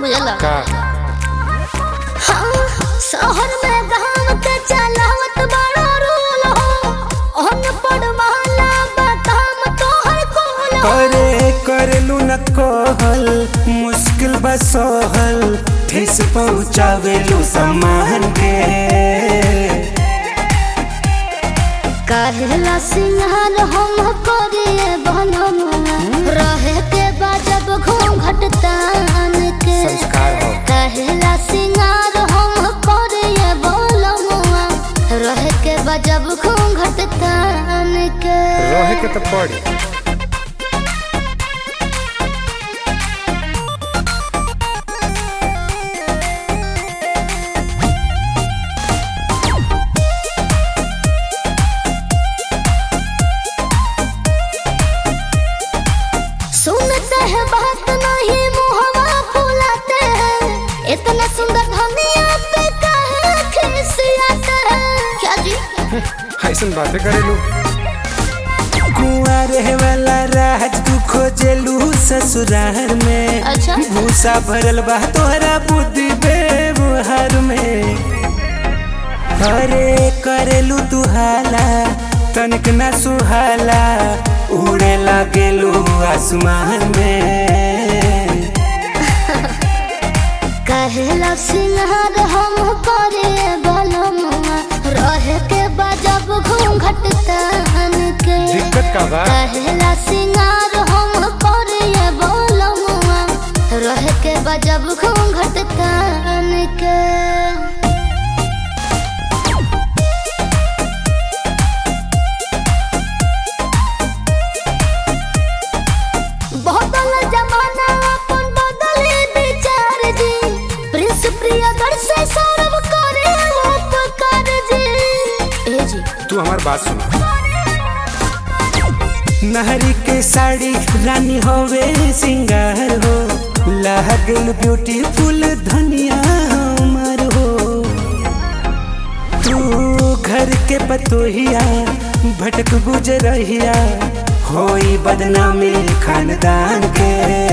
बुझला का हाँ, शहर में गाँव के चलावत बड़ा रूल हो अन पढ़ वाला बताम तोहर कुल हो करे करलू न कहल मुश्किल बसहल ठेस पहुँचावेलू सम्मान के कहला सिंहार हम करिए बनमुआ रहे के बाजब घूंघट तान के संस्कार हो कहला सिंगार हम करिए बोलमुआ रहे के बाजब घूंघट तान के रहे के तो पड़ी सुनते हैं बात नहीं मुहवा फुलाते हैं इतना सुंदर धनिया पे काहे खिसियाते हैं क्या जी ऐसन बातें करेलू कुआं रहे वाला राज तू खोजेलू ससुराल में अच्छा। भूसा भरल बा तोहरा बुद्धि व्यवहार में अरे करेलू तू हाला तनिक ना सुहाला उड़े लागेलू आसमान में कहला सिंहार हम करे बलमुआ रहे के बजब घूंघट तान के दिक्कत का बा कहला सिंगार हम करे बलमुआ रहे के बजब घूंघट तान के बदल जमाना अपन बदले विचार जी प्रिंस प्रियदर से सौरभ करे उपकार जी ए जी तू हमार बात सुन नहरी के साड़ी रानी होवे सिंगार हो लागल ब्यूटीफुल धनिया हमर हो तू घर के पतोहिया भटक गुजरहिया होई बदनामी खानदान के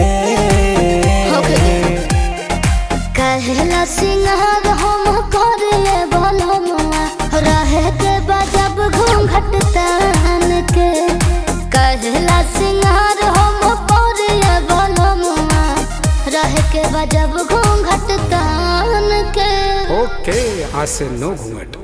कहला सिंगार हम करे बलमुआ रहे के बजब घूंघट तान के कहला सिंगार हम करे बलमुआ रहे के बजब घूंघट तान के ओके आज से नो घूंघट